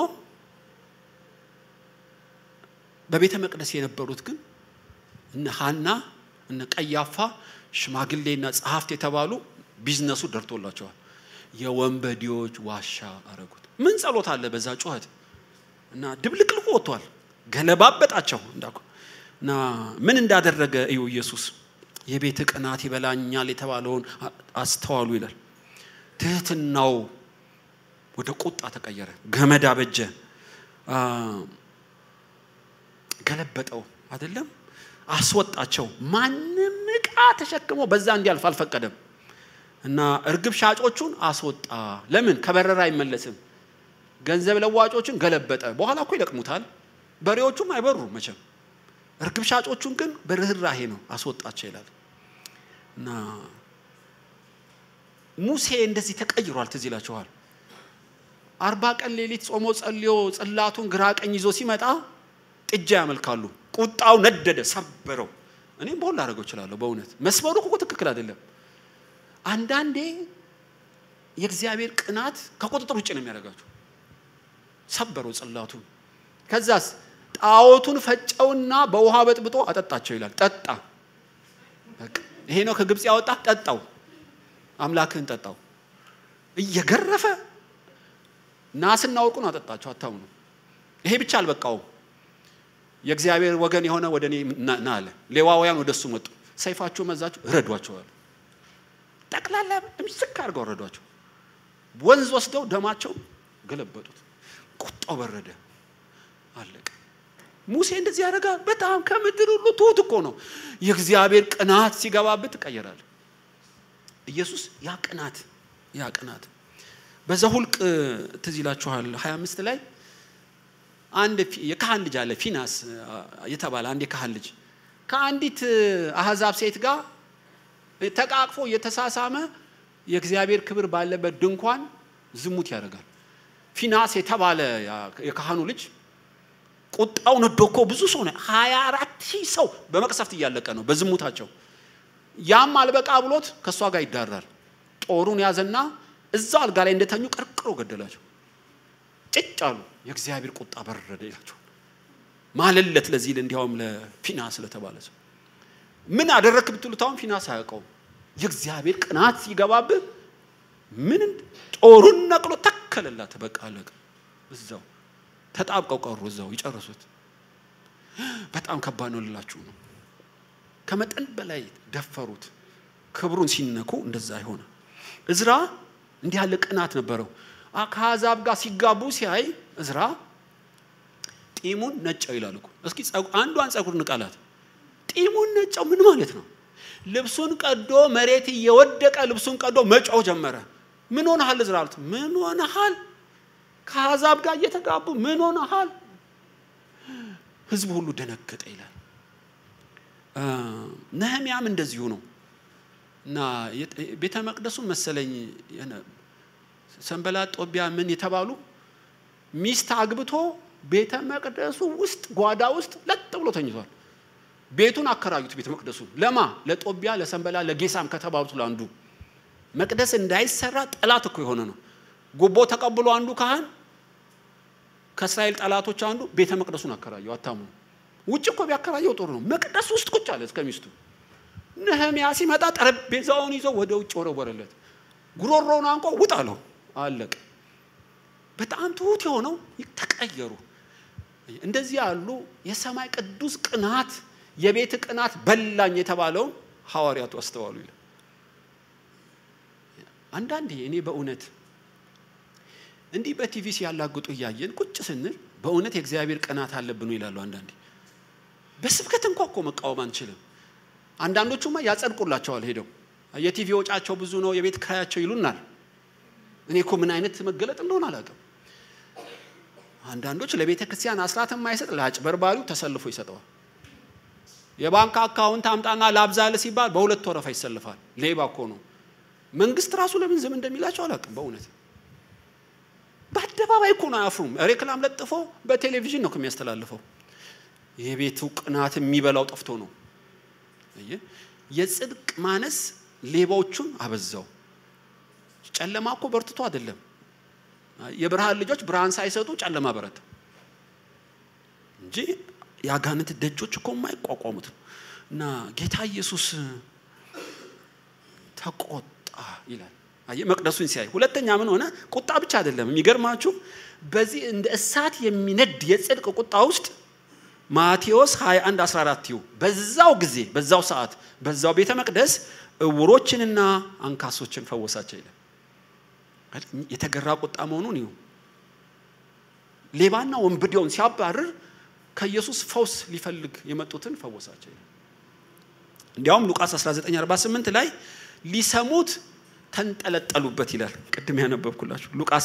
በቤተ መቅደስ የነበሩት ግን እነ ሐና እነ ቀያፋ ሽማግሌና ጸሐፍት የተባሉ ቢዝነሱ ደርቶላቸዋል። የወንበዴዎች ዋሻ አረጉት። ምን ጸሎት አለ በዛ ጩኸት እና ድብልቅልቁ ወጥቷል። ገለባበጣቸው እንዳኩ እና ምን እንዳደረገ እዩ ኢየሱስ የቤት ቅናት ይበላኛል የተባለውን አስተዋሉ ይላል። ትህትናው ወደ ቁጣ ተቀየረ። ገመድ አበጀ፣ ገለበጠው አይደለም አስወጣቸው። ማንም ዕቃ ተሸክሞ በዛ እንዲያልፍ አልፈቀደም እና እርግብ ሻጮቹን አስወጣ። ለምን ከበረራ አይመለስም። ገንዘብ ለዋጮችን ገለበጠ። በኋላ እኮ ይለቅሙታል። በሬዎቹም አይበሩም መቼም። እርግብ ሻጮቹን ግን በርህራሄ ነው አስወጣቸው ይላል እና ሙሴ እንደዚህ ተቀይሯል። ትዝ ይላችኋል። አርባ ቀን ሌሊት ጾሞ ጸልዮ ጽላቱን ግራ ቀኝ ይዞ ሲመጣ ጥጃ ያመልካሉ። ቁጣው ነደደ፣ ሰበረው። እኔም በሁሉ ላደርገው እችላለሁ። በእውነት መስበሩ እኮ ትክክል አይደለም። አንዳንዴ የእግዚአብሔር ቅናት ከቁጥጥር ውጭ ነው የሚያደርጋቸው። ሰበረው ጽላቱን። ከዛስ ጣዖቱን ፈጨውና በውሃ በጥብጦ አጠጣቸው ይላል። ጠጣ። ይሄ ነው ከግብፅ ያወጣ። ጠጣው፣ አምላክህን ጠጣው። እየገረፈ ናስና ወርቁን አጠጣቸው። አታምኑ። ይሄ ብቻ አልበቃውም። የእግዚአብሔር ወገን የሆነ ወደ እኔ ና አለ። ሌዋውያን ወደ እሱ መጡ። ሰይፋቸው መዛችሁ ረዷቸዋል። ጠቅላላ ምስክ አድርገው ረዷቸው። ወንዝ ወስደው ደማቸው ገለበጡት። ቁጣው በረደ፣ አለቀ። ሙሴ እንደዚህ ያደርጋል። በጣም ከምድር ሁሉ ትሁት እኮ ነው። የእግዚአብሔር ቅናት ሲገባበት ትቀየራል። ኢየሱስ ያ ቅናት ያ ቅናት በዘሁልቅ ትዝ ይላችኋል 25 ላይ አንድ የካህን ልጅ አለ ፊናስ የተባለ አንድ የካህን ልጅ ከአንዲት አህዛብ ሴት ጋር ተቃቅፎ እየተሳሳመ የእግዚአብሔር ክብር ባለበት ድንኳን ዝሙት ያደርጋል። ፊናስ የተባለ የካህኑ ልጅ ቁጣው ነዶ እኮ ብዙ ሰው ነው። ሀያ አራት ሺህ ሰው በመቅሰፍት እያለቀ ነው በዝሙታቸው። ያም አልበቃ ብሎት ከእሷ ጋር ይዳራል። ጦሩን ያዘና እዛው አልጋ ላይ እንደተኙ ቀርቅሮ ገደላቸው። ጭጭ አሉ። የእግዚአብሔር ቁጣ በረደ ይላቸው ማለለት ለዚህ እንዲያውም ለፊናስ ለተባለ ሰው ምን አደረክ ብትሉት አሁን ፊናስ አያውቀውም። የእግዚአብሔር ቅናት ሲገባብህ ምን ጦሩን ነቅሎ ተከለላት። በቃ አለቀ። እዛው ተጣብቀው ቀሩ። እዛው ይጨርሱት። በጣም ከባድ ነው ልላችሁ ነው። ከመጠን በላይ ደፈሩት። ክብሩን ሲነኩ እንደዛ ይሆነ። እዝራ እንዲህ ያለ ቅናት ነበረው። ከአሕዛብ ጋር ሲጋቡ ሲያይ እዝራ ጢሙን ነጨው ይላል እኮ። እስኪ አንዷን ጸጉር ንቀላት። ጢሙን ነጨው ምን ማለት ነው? ልብሱን ቀዶ መሬት እየወደቀ ልብሱን ቀዶ መጮህ ጀመረ። ምን ሆነሃል እዝራ አሉት። ምን ሆነሃል? ከአሕዛብ ጋር እየተጋቡ ምን ሆነሃል? ህዝቡ ሁሉ ደነገጠ ይላል። ነህሚያም እንደዚሁ ነው። እና ቤተ መቅደሱን መሰለኝ ሰንበላጥ፣ ጦቢያ ምን የተባሉ ሚስት አግብቶ ቤተ መቅደሱ ውስጥ ጓዳ ውስጥ ለጥ ብሎ ተኝቷል። ቤቱን አከራዩት። ቤተ መቅደሱ ለማ ለጦቢያ፣ ለሰንበላ፣ ለጌሳም ከተባሉት ለአንዱ መቅደስ እንዳይሰራ ጠላት እኮ የሆነ ነው። ጉቦ ተቀብሎ አንዱ ካህን ከእስራኤል ጠላቶች አንዱ ቤተ መቅደሱን አከራየው። አታምኑ። ውጭ እኮ ቢያከራየው ጥሩ ነው። መቅደስ ውስጥ ቁጭ አለ እስከ ሚስቱ። ነህሚያ ሲመጣ ጠረጴዛውን ይዞ ወደ ውጭ ወረወረለት። ጉሮሮውን አንቆ ውጥ አለው። አለቀ። በጣም ትሁት የሆነው ተቀየሩ። እንደዚህ ያሉ የሰማይ ቅዱስ ቅናት የቤት ቅናት በላኝ የተባለውን ሐዋርያቱ አስተዋሉ ይላል። አንዳንዴ እኔ በእውነት እንዲህ በቲቪ ሲያላግጡ እያየን ቁጭ ስንል በእውነት የእግዚአብሔር ቅናት አለብን ይላሉ። አንዳንዴ በስብከት እንኳ እኮ መቃወም አንችልም። አንዳንዶቹማ ያጸድቁላቸዋል ሄደው የቲቪ ወጫቸው ብዙ ነው፣ የቤት ክራያቸው ይሉናል። እኔ እኮ ምን አይነት መገለጥ እንደሆነ አላውቅም። አንዳንዶች ለቤተ ክርስቲያን አስራት የማይሰጥ ለአጭበርባሪው ተሰልፎ ይሰጠዋል። የባንክ አካውንት አምጣና ላብዛል ሲባል በሁለት ወረፋ ይሰልፋል። ሌባ እኮ ነው። መንግስት ራሱ ለምን ዝም እንደሚላቸው አላውቅም። በእውነት በአደባባይ እኮ ነው አያፍሩም። ሬክላም ለጥፎ በቴሌቪዥን ነው የሚያስተላልፈው። የቤቱ ቅናት የሚበላው ጠፍቶ ነው። የጽድቅ ማነስ ሌባዎቹን አበዛው። ጨለማ እኮ በርትቶ አይደለም። የብርሃን ልጆች ብርሃን ሳይሰጡ ጨለማ በረታ እንጂ የአጋንንት ደጆች እኮ የማይቋቋሙት ነው። እና ጌታ ኢየሱስ ተቆጣ ይላል። አየህ መቅደሱን ሲያይ፣ ሁለተኛ ምን ሆነ? ቁጣ ብቻ አይደለም። የሚገርማችሁ በዚህ እንደ እሳት የሚነድ የጽድቅ ቁጣ ውስጥ ማቴዎስ 21 14 ይሁ በዛው ጊዜ በዛው ሰዓት በዛው ቤተ መቅደስ እውሮችንና አንካሶችን ፈወሳቸው ይላል። የተገራ ቁጣ መሆኑን ይሁ ሌባና ወንብዴውን ሲያባርር ከኢየሱስ ፈውስ ሊፈልግ የመጡትን ፈወሳቸው ይላል። እንዲያውም ሉቃስ 1948 ላይ ሊሰሙት ተንጠለጠሉበት ይላል። ቅድም ያነበብኩላችሁ ሉቃስ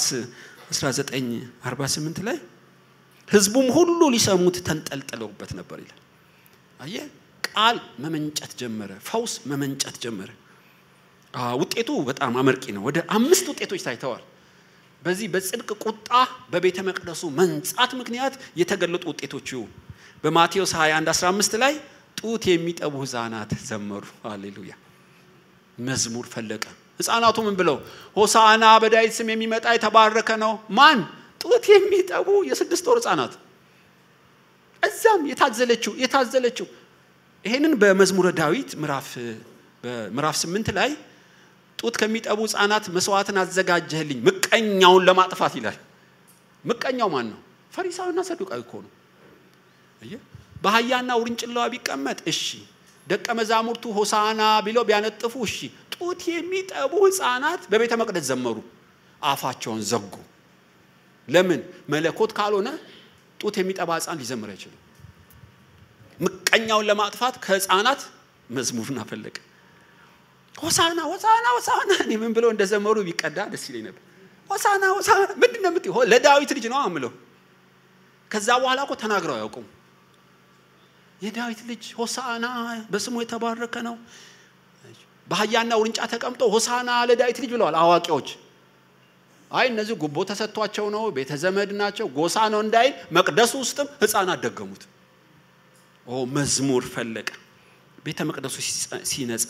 1948 ላይ ህዝቡም ሁሉ ሊሰሙት ተንጠልጥለውበት ነበር ይላል። አየ ቃል መመንጨት ጀመረ፣ ፈውስ መመንጨት ጀመረ። ውጤቱ በጣም አመርቂ ነው። ወደ አምስት ውጤቶች ታይተዋል። በዚህ በጽድቅ ቁጣ በቤተ መቅደሱ መንጻት ምክንያት የተገለጡ ውጤቶች በማቴዎስ 21 15 ላይ ጡት የሚጠቡ ህፃናት ዘመሩ። ሃሌሉያ! መዝሙር ፈለቀ። ህፃናቱ ምን ብለው ሆሳና በዳዊት ስም የሚመጣ የተባረከ ነው። ማን? ጡት የሚጠቡ የስድስት ወር ህፃናት። እዛም የታዘለችው የታዘለችው ይሄንን በመዝሙረ ዳዊት ምዕራፍ በምዕራፍ ስምንት ላይ ጡት ከሚጠቡ ህፃናት መስዋዕትን አዘጋጀህልኝ ምቀኛውን ለማጥፋት ይላል። ምቀኛው ማን ነው? ፈሪሳዊና ሰዱቃዊ እኮ ነው። በአህያና ውርንጭላዋ ቢቀመጥ እሺ፣ ደቀ መዛሙርቱ ሆሳና ቢለው ቢያነጥፉ እሺ። ጡት የሚጠቡ ህፃናት በቤተ መቅደስ ዘመሩ፣ አፋቸውን ዘጉ። ለምን? መለኮት ካልሆነ ጡት የሚጠባ ህፃን ሊዘምር አይችልም። ምቀኛውን ለማጥፋት ከህፃናት መዝሙርን አፈለቀ። ሆሳና ሆሳና ሆሳና እኔ ምን ብለው እንደዘመሩ ቢቀዳ ደስ ይለኝ ነበር። ሆሳና ሆሳና ምንድን ነው የምትይው? ለዳዊት ልጅ ነው አምለው። ከዛ በኋላ እኮ ተናግረው አያውቁም። የዳዊት ልጅ ሆሳና በስሙ የተባረከ ነው። በአህያና ውርንጫ ተቀምጦ ሆሳና ለዳዊት ልጅ ብለዋል አዋቂዎች። አይ እነዚህ ጉቦ ተሰጥቷቸው ነው፣ ቤተ ዘመድ ናቸው፣ ጎሳ ነው እንዳይል መቅደሱ ውስጥም ህፃናት ደገሙት። ኦ መዝሙር ፈለቀ። ቤተ መቅደሱ ሲነጻ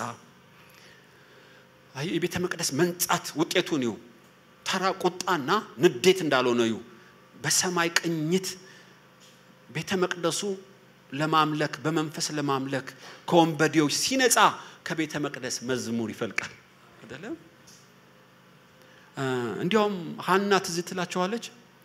የቤተ መቅደስ መንጻት ውጤቱን ይው ተራ ቁጣና ንዴት እንዳልሆነ ይው በሰማይ ቅኝት ቤተ መቅደሱ ለማምለክ በመንፈስ ለማምለክ ከወንበዴዎች ሲነጻ ከቤተ መቅደስ መዝሙር ይፈልቃል አይደለም። እንዲያውም ሀና ትዝ ትላቸዋለች።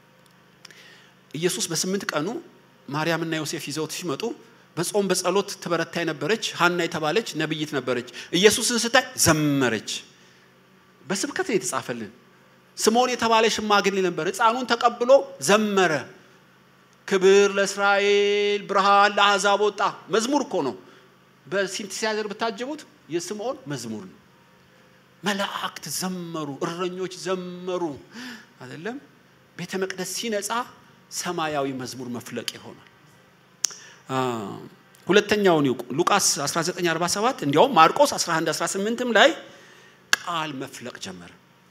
ኢየሱስ በስምንት ቀኑ ማርያምና ዮሴፍ ይዘውት ሲመጡ በጾም በጸሎት ትበረታ የነበረች ሀና የተባለች ነብይት ነበረች። ኢየሱስን ስታይ ዘመረች። በስብከት ነው የተጻፈልን። ስምዖን የተባለ ሽማግሌ ነበር። ሕፃኑን ተቀብሎ ዘመረ። ክብር ለእስራኤል ብርሃን ለአሕዛብ ወጣ። መዝሙር እኮ ነው። በሲንቲሳይዘር ብታጅቡት የስምዖን መዝሙር ነው። መላእክት ዘመሩ፣ እረኞች ዘመሩ። አይደለም ቤተ መቅደስ ሲነጻ ሰማያዊ መዝሙር መፍለቅ ይሆናል። ሁለተኛውን ይውቁ ሉቃስ 1947 እንዲያውም ማርቆስ 11 18ም ላይ ቃል መፍለቅ ጀመረ።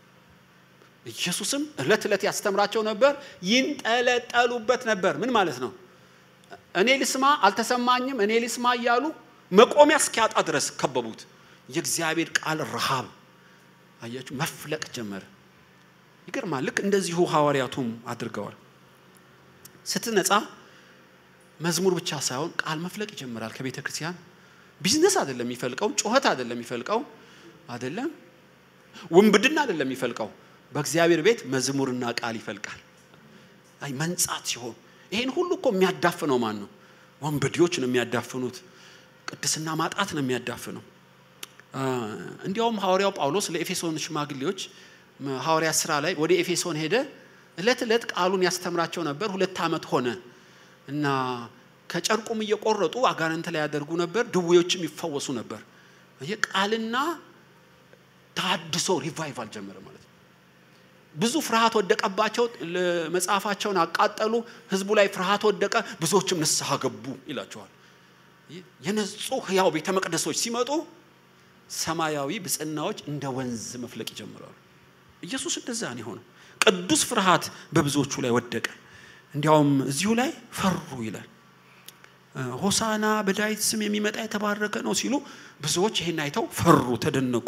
ኢየሱስም ዕለት ዕለት ያስተምራቸው ነበር፣ ይንጠለጠሉበት ነበር። ምን ማለት ነው? እኔ ልስማ አልተሰማኝም፣ እኔ ልስማ እያሉ መቆሚያ እስኪያጣ ድረስ ከበቡት። የእግዚአብሔር ቃል ረሃብ አያችሁ መፍለቅ ጀመረ። ይገርማል። ልክ እንደዚሁ ሐዋርያቱም አድርገዋል። ስትነጻ መዝሙር ብቻ ሳይሆን ቃል መፍለቅ ይጀምራል ከቤተ ክርስቲያን። ቢዝነስ አይደለም የሚፈልቀው፣ ጩኸት አይደለም የሚፈልቀው፣ አይደለም ውንብድና አይደለም የሚፈልቀው። በእግዚአብሔር ቤት መዝሙርና ቃል ይፈልቃል። አይ መንጻት ሲሆን ይሄን ሁሉ እኮ የሚያዳፍነው ማን ነው? ወንበዴዎች ነው የሚያዳፍኑት። ቅድስና ማጣት ነው የሚያዳፍነው። እንዲያውም ሐዋርያው ጳውሎስ ለኤፌሶን ሽማግሌዎች ሐዋርያ ስራ ላይ ወደ ኤፌሶን ሄደ። እለት እለት ቃሉን ያስተምራቸው ነበር። ሁለት ዓመት ሆነ እና ከጨርቁም እየቆረጡ አጋንንት ላይ ያደርጉ ነበር፣ ድዌዎችም ይፈወሱ ነበር። ቃልና ታድሶ ሪቫይቫል ጀመረ ማለት ነው። ብዙ ፍርሃት ወደቀባቸው፣ መጽሐፋቸውን አቃጠሉ፣ ህዝቡ ላይ ፍርሃት ወደቀ፣ ብዙዎችም ንስሐ ገቡ ይላቸዋል። የነጹ ህያው ቤተ መቅደሶች ሲመጡ ሰማያዊ ብጽናዎች እንደ ወንዝ መፍለቅ ይጀምራሉ። ኢየሱስ እንደዛ ነው የሆነው። ቅዱስ ፍርሃት በብዙዎቹ ላይ ወደቀ። እንዲያውም እዚሁ ላይ ፈሩ ይላል። ሆሳና በዳዊት ስም የሚመጣ የተባረከ ነው ሲሉ ብዙዎች ይህን አይተው ፈሩ፣ ተደነቁ።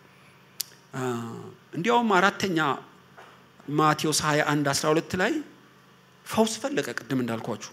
እንዲያውም አራተኛ ማቴዎስ 21 12 ላይ ፈውስ ፈለቀ። ቅድም እንዳልኳችሁ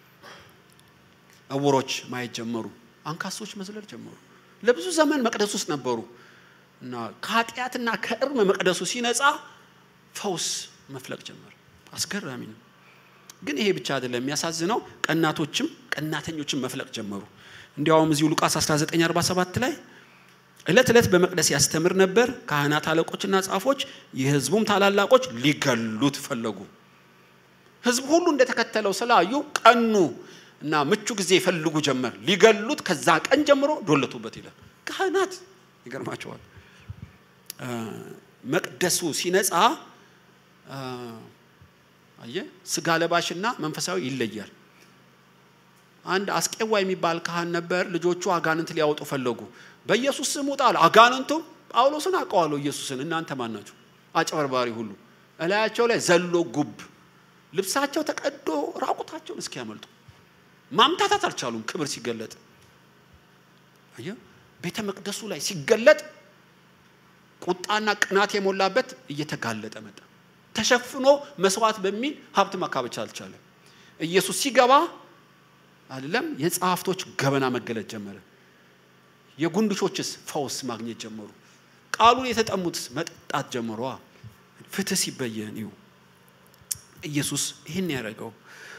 እውሮች ማየት ጀመሩ፣ አንካሶች መዝለል ጀመሩ። ለብዙ ዘመን መቅደስ ውስጥ ነበሩ እና ከኃጢአትና ከእርም መቅደሱ ሲነጻ ፈውስ መፍለቅ ጀመር። አስገራሚ ነው። ግን ይሄ ብቻ አይደለም። የሚያሳዝነው ቀናቶችም ቀናተኞችም መፍለቅ ጀመሩ። እንዲያውም እዚሁ ሉቃስ 1947 ላይ ዕለት ዕለት በመቅደስ ያስተምር ነበር። ካህናት አለቆችና ጻፎች፣ የሕዝቡም ታላላቆች ሊገሉት ፈለጉ። ሕዝብ ሁሉ እንደተከተለው ስላዩ ቀኑ እና ምቹ ጊዜ ይፈልጉ ጀመር። ሊገሉት ከዛ ቀን ጀምሮ ዶለቱበት ይላል። ካህናት ይገርማቸዋል። መቅደሱ ሲነጻ አየ ስጋ ለባሽና መንፈሳዊ ይለያል። አንድ አስቄዋ የሚባል ካህን ነበር። ልጆቹ አጋንንት ሊያወጡ ፈለጉ። በኢየሱስ ስም ውጣ አለ። አጋንንቱ ጳውሎስን አውቀዋለሁ ኢየሱስን፣ እናንተ ማን ናችሁ? አጭበርባሪ ሁሉ እላያቸው ላይ ዘሎ ጉብ፣ ልብሳቸው ተቀዶ ራቁታቸውን እስኪያመልጡ ማምታታት አልቻሉም። ክብር ሲገለጥ አየ ቤተ መቅደሱ ላይ ሲገለጥ ቁጣና ቅናት የሞላበት እየተጋለጠ መጣ። ተሸፍኖ መስዋዕት በሚል ሀብት ማካበቻ አልቻለም። ኢየሱስ ሲገባ አይደለም የጸሐፍቶች ገበና መገለጥ ጀመረ። የጉንድሾችስ ፈውስ ማግኘት ጀመሩ። ቃሉን የተጠሙትስ መጠጣት ጀመሯ። ፍትህ ሲበየን ይሁ ኢየሱስ ይህን ያደረገው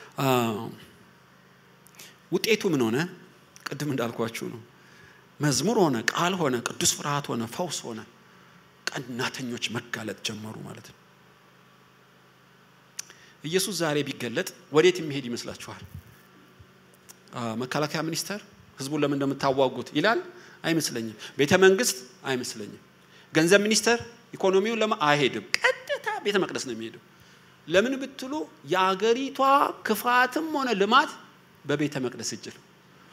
ውጤቱ ምን ሆነ? ቅድም እንዳልኳችሁ ነው። መዝሙር ሆነ፣ ቃል ሆነ፣ ቅዱስ ፍርሃት ሆነ፣ ፈውስ ሆነ። ቀናተኞች መጋለጥ ጀመሩ ማለት ነው። ኢየሱስ ዛሬ ቢገለጥ ወዴት የሚሄድ ይመስላችኋል? መከላከያ ሚኒስቴር ህዝቡን ለምን እንደምታዋጉት ይላል? አይመስለኝም። ቤተ መንግስት አይመስለኝም። ገንዘብ ሚኒስቴር ኢኮኖሚውን ለማ አይሄድም። ቀጥታ ቤተ መቅደስ ነው የሚሄደው። ለምን ብትሉ የአገሪቷ ክፋትም ሆነ ልማት በቤተ መቅደስ እጅ ነው።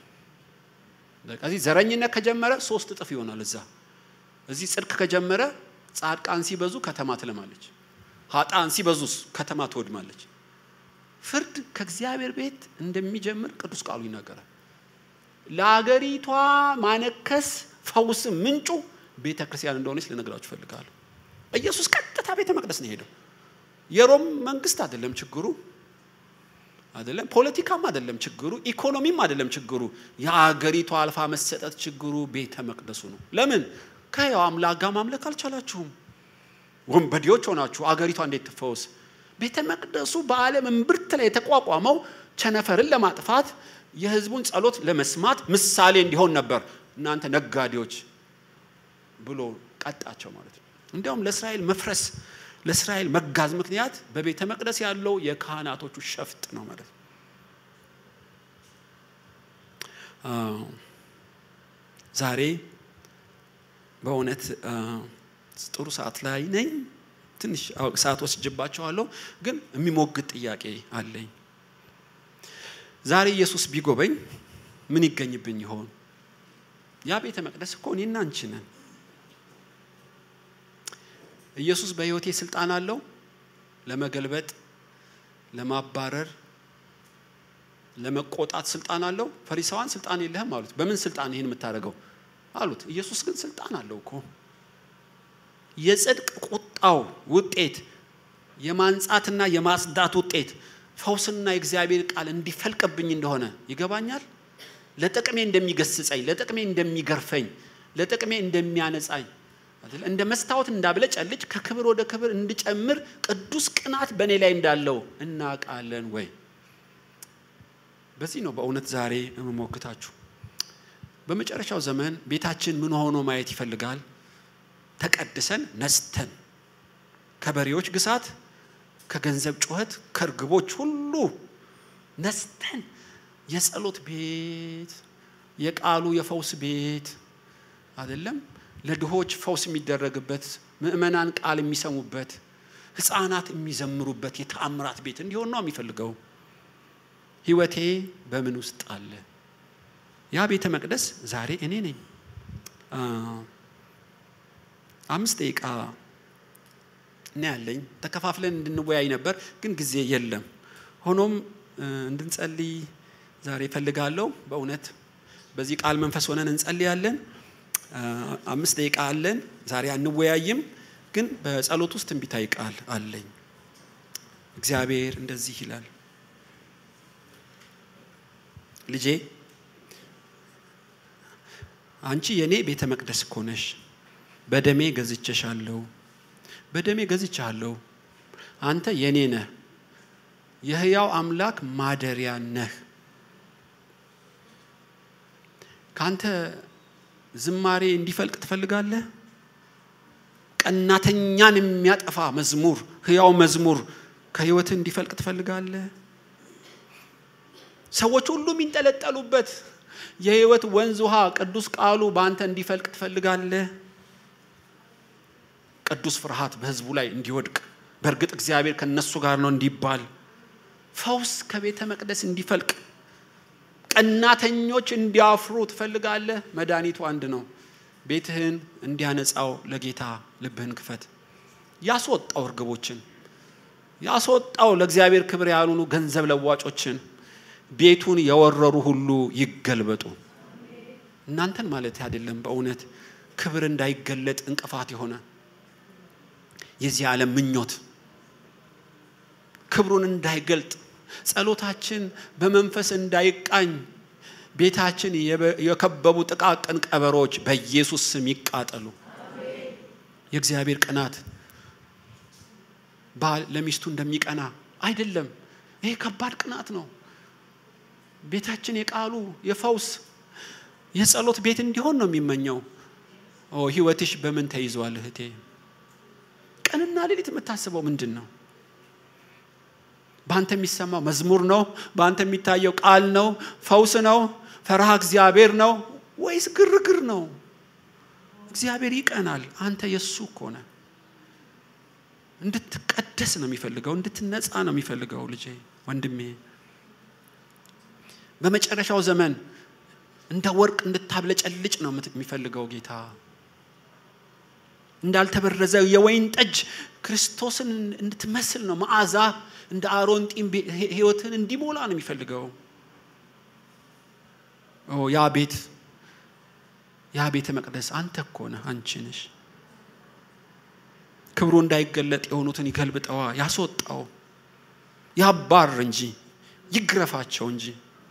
እዚህ ዘረኝነት ከጀመረ ሶስት እጥፍ ይሆናል። እዛ እዚህ ጽድቅ ከጀመረ ጻድቃን ሲበዙ ከተማ ትለማለች፣ ሀጣን ሲበዙስ ከተማ ትወድማለች። ፍርድ ከእግዚአብሔር ቤት እንደሚጀምር ቅዱስ ቃሉ ይናገራል። ለአገሪቷ ማነከስ ፈውስ ምንጩ ቤተ ክርስቲያን እንደሆነች ልነግራችሁ እፈልጋለሁ። ኢየሱስ ቀጥታ ቤተ መቅደስ ነው ሄደው። የሮም መንግስት አይደለም ችግሩ፣ አይደለም ፖለቲካም አይደለም ችግሩ፣ ኢኮኖሚም አይደለም ችግሩ። የአገሪቷ አልፋ መሰጠት ችግሩ ቤተ መቅደሱ ነው። ለምን ከሕያው አምላክ ጋር ማምለክ አልቻላችሁም? ወንበዴዎች ሆናችሁ አገሪቷ እንዴት ትፈወስ? ቤተ መቅደሱ በዓለም እምብርት ላይ የተቋቋመው ቸነፈርን ለማጥፋት የህዝቡን ጸሎት ለመስማት ምሳሌ እንዲሆን ነበር። እናንተ ነጋዴዎች ብሎ ቀጣቸው ማለት ነው። እንዲያውም ለእስራኤል መፍረስ ለእስራኤል መጋዝ ምክንያት በቤተ መቅደስ ያለው የካህናቶቹ ሸፍጥ ነው ማለት ነው። ዛሬ በእውነት ጥሩ ሰዓት ላይ ነኝ። ትንሽ ሰዓት ወስጅባቸዋለሁ፣ ግን የሚሞግት ጥያቄ አለኝ። ዛሬ ኢየሱስ ቢጎበኝ ምን ይገኝብኝ ይሆን? ያ ቤተ መቅደስ እኮ እኔና አንቺ ነን። ኢየሱስ በሕይወቴ ስልጣን አለው ለመገልበጥ፣ ለማባረር፣ ለመቆጣት ስልጣን አለው። ፈሪሳውያን ስልጣን የለህም አሉት። በምን ስልጣን ይህን የምታደርገው አሉት። ኢየሱስ ግን ስልጣን አለው እኮ የጽድቅ ቁጣው ውጤት የማንጻትና የማጽዳት ውጤት ፈውስና የእግዚአብሔር ቃል እንዲፈልቅብኝ እንደሆነ ይገባኛል። ለጥቅሜ እንደሚገስጸኝ፣ ለጥቅሜ እንደሚገርፈኝ፣ ለጥቅሜ እንደሚያነጻኝ እንደ መስታወት እንዳብለጨልጭ ከክብር ወደ ክብር እንድጨምር ቅዱስ ቅናት በእኔ ላይ እንዳለው እናውቃለን ወይ? በዚህ ነው በእውነት ዛሬ የምሞግታችሁ። በመጨረሻው ዘመን ቤታችን ምን ሆኖ ማየት ይፈልጋል? ተቀድሰን ነስተን ከበሬዎች ግሳት፣ ከገንዘብ ጩኸት፣ ከእርግቦች ሁሉ ነስተን የጸሎት ቤት፣ የቃሉ የፈውስ ቤት አይደለም ለድሆች ፈውስ የሚደረግበት ምእመናን ቃል የሚሰሙበት ሕፃናት የሚዘምሩበት የተአምራት ቤት እንዲሆን ነው የሚፈልገው። ህይወቴ በምን ውስጥ አለ? ያ ቤተ መቅደስ ዛሬ እኔ ነኝ። አምስት ደቂቃ እና ያለኝ ተከፋፍለን እንድንወያይ ነበር፣ ግን ጊዜ የለም። ሆኖም እንድንጸልይ ዛሬ እፈልጋለሁ። በእውነት በዚህ ቃል መንፈስ ሆነን እንጸልያለን። አምስት ደቂቃ አለን። ዛሬ አንወያይም፣ ግን በጸሎት ውስጥ ትንቢታዊ ቃል አለኝ። እግዚአብሔር እንደዚህ ይላል፣ ልጄ አንቺ የኔ ቤተ መቅደስ እኮ ነሽ። በደሜ ገዝቼሻለሁ፣ በደሜ ገዝቼሃለሁ። አንተ የኔ ነህ፣ የህያው አምላክ ማደሪያ ነህ። ካንተ ዝማሬ እንዲፈልቅ ትፈልጋለህ? ቀናተኛን የሚያጠፋ መዝሙር፣ ህያው መዝሙር ከህይወትህ እንዲፈልቅ ትፈልጋለህ? ሰዎች ሁሉ የሚንጠለጠሉበት የህይወት ወንዝ ውሃ ቅዱስ ቃሉ በአንተ እንዲፈልቅ ትፈልጋለህ? ቅዱስ ፍርሃት በህዝቡ ላይ እንዲወድቅ በእርግጥ እግዚአብሔር ከነሱ ጋር ነው እንዲባል ፈውስ ከቤተ መቅደስ እንዲፈልቅ ቀናተኞች እንዲያፍሩ ትፈልጋለህ? መድኃኒቱ አንድ ነው። ቤትህን እንዲያነጻው ለጌታ ልብህን ክፈት። ያስወጣው እርግቦችን፣ ያስወጣው ለእግዚአብሔር ክብር ያልሆኑ ገንዘብ ለዋጮችን፣ ቤቱን የወረሩ ሁሉ ይገልበጡ። እናንተን ማለት አይደለም። በእውነት ክብር እንዳይገለጥ እንቅፋት የሆነ የዚህ ዓለም ምኞት ክብሩን እንዳይገልጥ ጸሎታችን በመንፈስ እንዳይቃኝ ቤታችን የከበቡ ጥቃቅን ቀበሮች በኢየሱስ ስም ይቃጠሉ። የእግዚአብሔር ቅናት ባል ለሚስቱ እንደሚቀና አይደለም። ይሄ ከባድ ቅናት ነው። ቤታችን የቃሉ የፈውስ የጸሎት ቤት እንዲሆን ነው የሚመኘው። ህይወትሽ በምን ተይዟል እህቴ? ቀንና ሌሊት የምታስበው ምንድን ነው? በአንተ የሚሰማው መዝሙር ነው? በአንተ የሚታየው ቃል ነው? ፈውስ ነው? ፈርሃ እግዚአብሔር ነው ወይስ ግርግር ነው? እግዚአብሔር ይቀናል። አንተ የእሱ እኮ ነህ። እንድትቀደስ ነው የሚፈልገው፣ እንድትነጻ ነው የሚፈልገው። ልጄ ወንድሜ፣ በመጨረሻው ዘመን እንደ ወርቅ እንድታብለጨልጭ ነው የሚፈልገው ጌታ። እንዳልተበረዘ የወይን ጠጅ ክርስቶስን እንድትመስል ነው መዓዛ እንደ አሮን ጢም ህይወትን እንዲሞላ ነው የሚፈልገው። ያ ቤት ያ ቤተ መቅደስ አንተ እኮ ነህ፣ አንቺ ነሽ። ክብሩ እንዳይገለጥ የሆኑትን ይገልብጠዋ፣ ያስወጣው፣ ያባር እንጂ ይግረፋቸው እንጂ።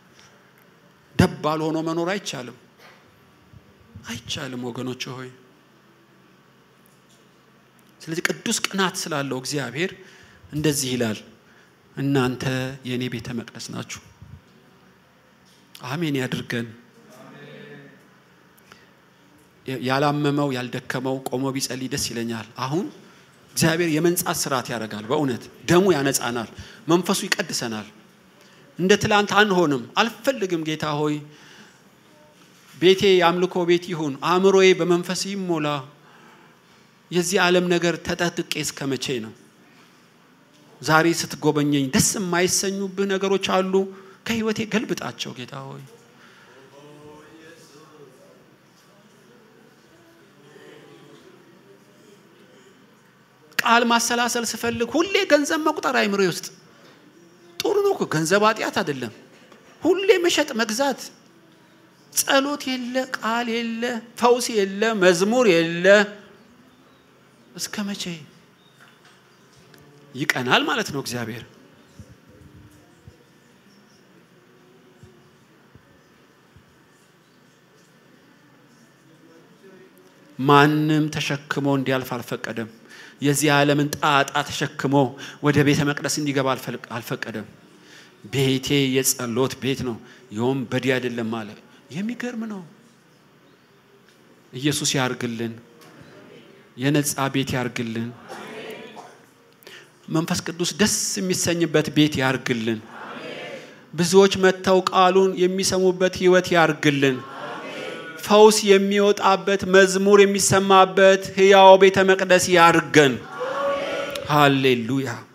ደባል ሆኖ መኖር አይቻልም፣ አይቻልም ወገኖች ሆይ። ስለዚህ ቅዱስ ቅናት ስላለው እግዚአብሔር እንደዚህ ይላል፣ እናንተ የእኔ ቤተ መቅደስ ናችሁ። አሜን ያድርገን። ያላመመው ያልደከመው ቆሞ ቢጸልይ ደስ ይለኛል። አሁን እግዚአብሔር የመንጻት ስርዓት ያደርጋል። በእውነት ደሙ ያነጻናል፣ መንፈሱ ይቀድሰናል። እንደ ትላንት አንሆንም። አልፈልግም ጌታ ሆይ ቤቴ የአምልኮ ቤት ይሁን፣ አእምሮዬ በመንፈስ ይሞላ። የዚህ ዓለም ነገር ተጠጥቄ እስከ መቼ ነው? ዛሬ ስትጎበኘኝ ደስ የማይሰኙብህ ነገሮች አሉ። ከህይወቴ ገልብጣቸው ጌታ ሆይ። ቃል ማሰላሰል ስፈልግ ሁሌ ገንዘብ መቁጠር አይምሮ ውስጥ ጥሩ ነው እኮ ገንዘብ ኃጢአት አይደለም። ሁሌ መሸጥ መግዛት፣ ጸሎት የለ፣ ቃል የለ፣ ፈውስ የለ፣ መዝሙር የለ። እስከ መቼ ይቀናል ማለት ነው እግዚአብሔር? ማንም ተሸክሞ እንዲያልፍ አልፈቀደም። የዚህ ዓለምን ጣጣ ተሸክሞ ወደ ቤተ መቅደስ እንዲገባ አልፈቀደም። ቤቴ የጸሎት ቤት ነው፣ የወንበዴ አይደለም አለ። የሚገርም ነው። ኢየሱስ ያርግልን፣ የነጻ ቤት ያርግልን፣ መንፈስ ቅዱስ ደስ የሚሰኝበት ቤት ያርግልን፣ ብዙዎች መጥተው ቃሉን የሚሰሙበት ህይወት ያርግልን። ፈውስ የሚወጣበት መዝሙር የሚሰማበት ህያው ቤተ መቅደስ ያርገን። ሃሌሉያ